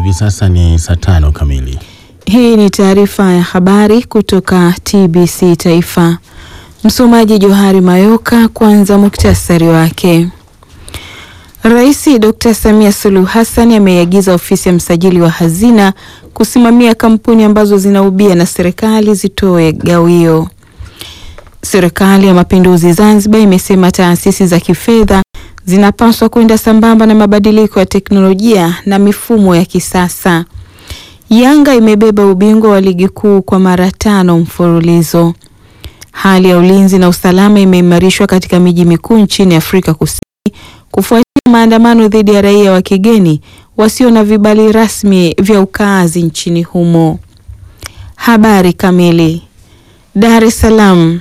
Hivi sasa ni saa tano kamili. Hii ni taarifa ya habari kutoka TBC Taifa. Msomaji Johari Mayoka. Kwanza muktasari wake. Rais Dr. Samia Suluhu Hassan ameiagiza ofisi ya msajili wa hazina kusimamia kampuni ambazo zinaubia na serikali zitoe gawio. Serikali ya Mapinduzi Zanzibar imesema taasisi za kifedha zinapaswa kwenda sambamba na mabadiliko ya teknolojia na mifumo ya kisasa. Yanga imebeba ubingwa wa ligi kuu kwa mara tano mfululizo. Hali ya ulinzi na usalama imeimarishwa katika miji mikuu nchini Afrika Kusini kufuatia maandamano dhidi ya raia wa kigeni wasio na vibali rasmi vya ukaazi nchini humo. Habari kamili. Dar es Salaam.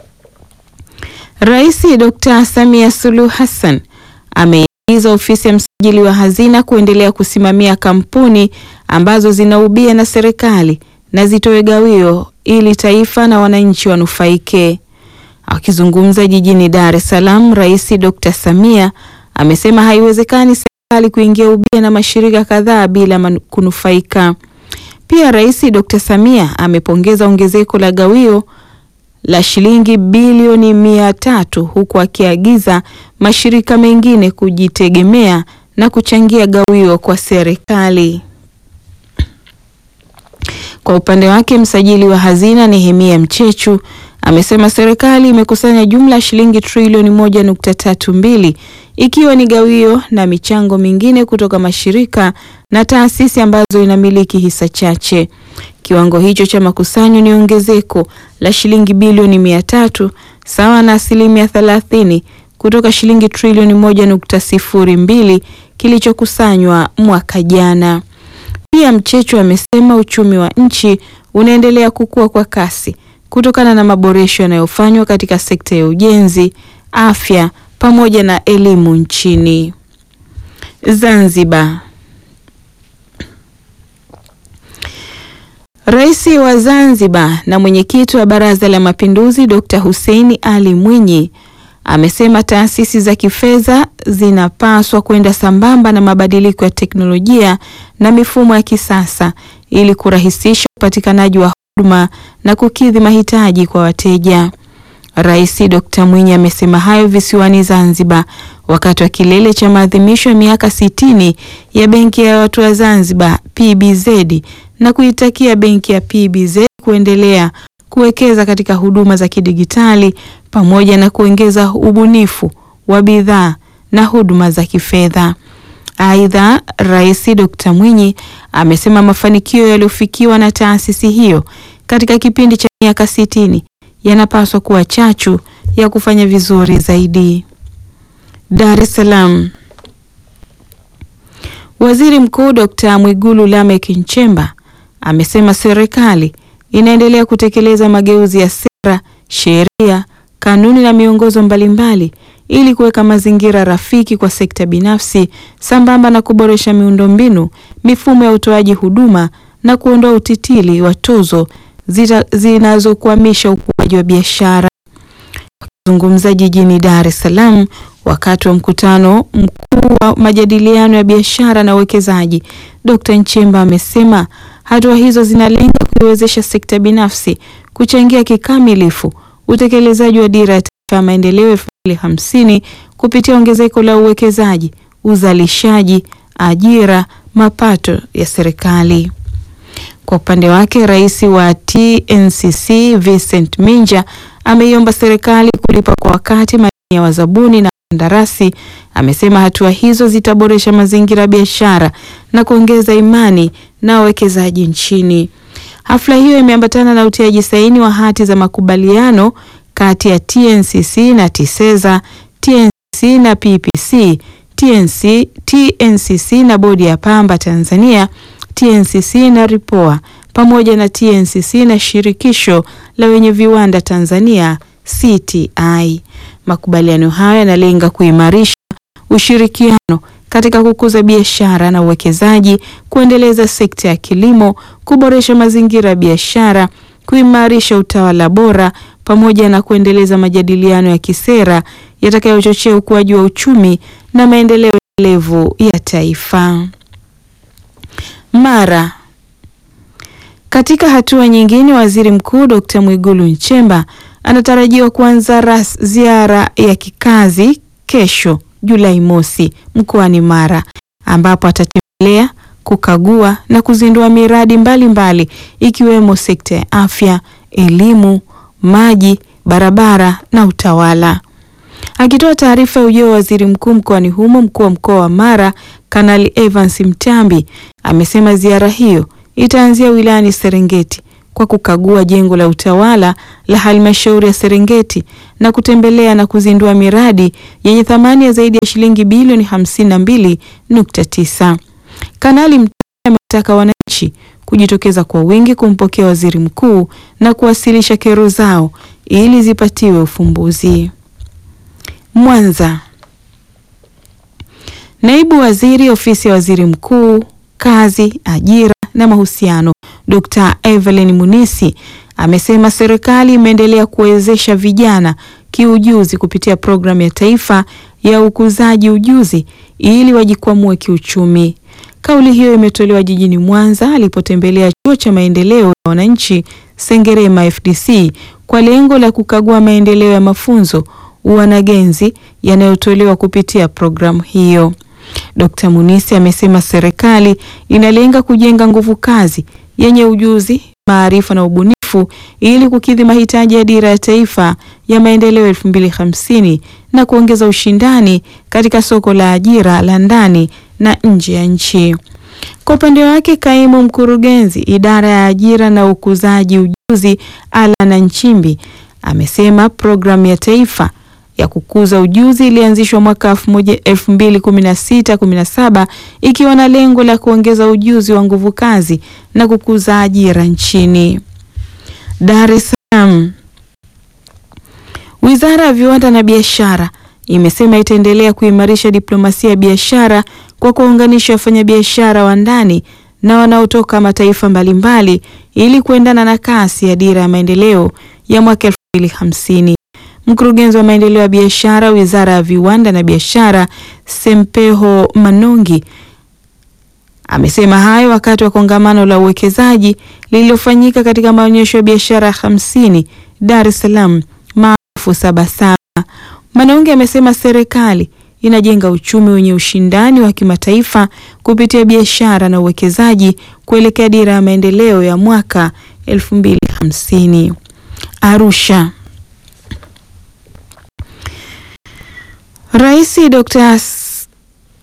Rais Dr. Samia Suluhu Hassan ameiagiza ofisi ya msajili wa hazina kuendelea kusimamia kampuni ambazo zinaubia na serikali na zitoe gawio ili taifa na wananchi wanufaike. Akizungumza jijini Dar es Salaam, Rais Dr. Samia amesema haiwezekani serikali kuingia ubia na mashirika kadhaa bila kunufaika. Pia Rais Dr. Samia amepongeza ongezeko la gawio la shilingi bilioni mia tatu huku akiagiza mashirika mengine kujitegemea na kuchangia gawio kwa serikali. Kwa upande wake, msajili wa hazina Nehemia Mchechu amesema serikali imekusanya jumla ya shilingi trilioni moja nukta tatu mbili ikiwa ni gawio na michango mingine kutoka mashirika na taasisi ambazo inamiliki hisa chache. Kiwango hicho cha makusanyo ni ongezeko la shilingi bilioni mia tatu sawa na asilimia thelathini kutoka shilingi trilioni moja nukta sifuri mbili kilichokusanywa mwaka jana. Pia Mchechu amesema uchumi wa nchi unaendelea kukua kwa kasi kutokana na maboresho yanayofanywa katika sekta ya ujenzi, afya pamoja na elimu nchini. Zanzibar. Rais wa Zanzibar na mwenyekiti wa Baraza la Mapinduzi Dr. Hussein Ali Mwinyi amesema taasisi za kifedha zinapaswa kwenda sambamba na mabadiliko ya teknolojia na mifumo ya kisasa ili kurahisisha upatikanaji wa huduma na kukidhi mahitaji kwa wateja. Rais Dr. Mwinyi amesema hayo visiwani Zanzibar wakati wa kilele cha maadhimisho ya miaka sitini ya Benki ya Watu wa Zanzibar PBZ na kuitakia benki ya PBZ kuendelea kuwekeza katika huduma za kidigitali pamoja na kuongeza ubunifu wa bidhaa na huduma za kifedha. Aidha, Rais Dr. Mwinyi amesema mafanikio yaliyofikiwa na taasisi hiyo katika kipindi cha miaka sitini yanapaswa kuwa chachu ya kufanya vizuri zaidi. Dar es Salaam. Waziri Mkuu Dr. Mwigulu Lameck Nchemba amesema serikali inaendelea kutekeleza mageuzi ya sera, sheria, kanuni na miongozo mbalimbali ili kuweka mazingira rafiki kwa sekta binafsi sambamba na kuboresha miundombinu, mifumo ya utoaji huduma na kuondoa utitili wa tozo zinazokwamisha ukuaji wa biashara. Wakizungumza jijini Dar es Salaam wakati wa mkutano mkuu wa majadiliano ya biashara na uwekezaji, Dr. Nchemba amesema hatua hizo zinalenga kuiwezesha sekta binafsi kuchangia kikamilifu utekelezaji wa dira ya taifa ya maendeleo elfu mbili hamsini kupitia ongezeko la uwekezaji, uzalishaji, ajira, mapato ya serikali. Kwa upande wake, rais wa TNCC Vincent Minja ameiomba serikali kulipa kwa wakati madeni ya wazabuni na kandarasi. Amesema hatua hizo zitaboresha mazingira ya biashara na kuongeza imani na wawekezaji nchini. Hafla hiyo imeambatana na utiaji saini wa hati za makubaliano kati ya TNCC na TISEZA, TNCC na PPC, TNC, TNCC na bodi ya pamba Tanzania, TNCC na Ripoa pamoja na TNCC na shirikisho la wenye viwanda Tanzania CTI. Makubaliano hayo yanalenga kuimarisha ushirikiano katika kukuza biashara na uwekezaji, kuendeleza sekta ya kilimo, kuboresha mazingira ya biashara, kuimarisha utawala bora pamoja na kuendeleza majadiliano ya kisera yatakayochochea ukuaji wa uchumi na maendeleo endelevu ya taifa. Mara. Katika hatua nyingine, Waziri Mkuu Dr. Mwigulu Nchemba anatarajiwa kuanza ras ziara ya kikazi kesho Julai mosi mkoani Mara ambapo atatembelea, kukagua na kuzindua miradi mbalimbali mbali, ikiwemo sekta ya afya, elimu, maji, barabara na utawala. Akitoa taarifa ya ujio wa waziri mkuu mkoani humo, mkuu wa mkoa wa Mara Kanali Evans Mtambi amesema ziara hiyo itaanzia wilayani Serengeti kwa kukagua jengo la utawala la halmashauri ya Serengeti na kutembelea na kuzindua miradi yenye thamani ya zaidi ya shilingi bilioni 52.9. Kanali Mtambi ametaka wananchi kujitokeza kwa wingi kumpokea waziri mkuu na kuwasilisha kero zao ili zipatiwe ufumbuzi. Mwanza. Naibu Waziri Ofisi ya Waziri Mkuu, Kazi, Ajira na Mahusiano, Dr. Evelyn Munisi amesema serikali imeendelea kuwezesha vijana kiujuzi kupitia programu ya taifa ya ukuzaji ujuzi ili wajikwamue kiuchumi. Kauli hiyo imetolewa jijini Mwanza alipotembelea chuo cha maendeleo ya wananchi Sengerema FDC kwa lengo la kukagua maendeleo ya mafunzo uanagenzi yanayotolewa kupitia programu hiyo. Dkt. Munisi amesema serikali inalenga kujenga nguvu kazi yenye ujuzi, maarifa na ubunifu ili kukidhi mahitaji ya dira ya taifa ya maendeleo 2050 na kuongeza ushindani katika soko la ajira la ndani na nje ya nchi. Kwa upande wake, kaimu mkurugenzi idara ya ajira na ukuzaji ujuzi Alana Nchimbi amesema programu ya taifa ya kukuza ujuzi ilianzishwa mwaka 2016-17 ikiwa na lengo la kuongeza ujuzi wa nguvu kazi na kukuza ajira nchini. Dar es Salaam. Wizara ya Viwanda na Biashara imesema itaendelea kuimarisha diplomasia ya biashara kwa kuwaunganisha wafanyabiashara wa ndani na wanaotoka mataifa mbalimbali ili kuendana na kasi ya dira ya maendeleo ya mwaka 2050. Mkurugenzi wa maendeleo ya biashara Wizara ya Viwanda na Biashara Sempeho Manongi amesema hayo wakati wa kongamano la uwekezaji lililofanyika katika maonyesho ya biashara hamsini Dar es Salaam maarufu Sabasaba. Manongi amesema serikali inajenga uchumi wenye ushindani wa kimataifa kupitia biashara na uwekezaji kuelekea dira ya maendeleo ya mwaka 2050. Arusha. Rais Dr.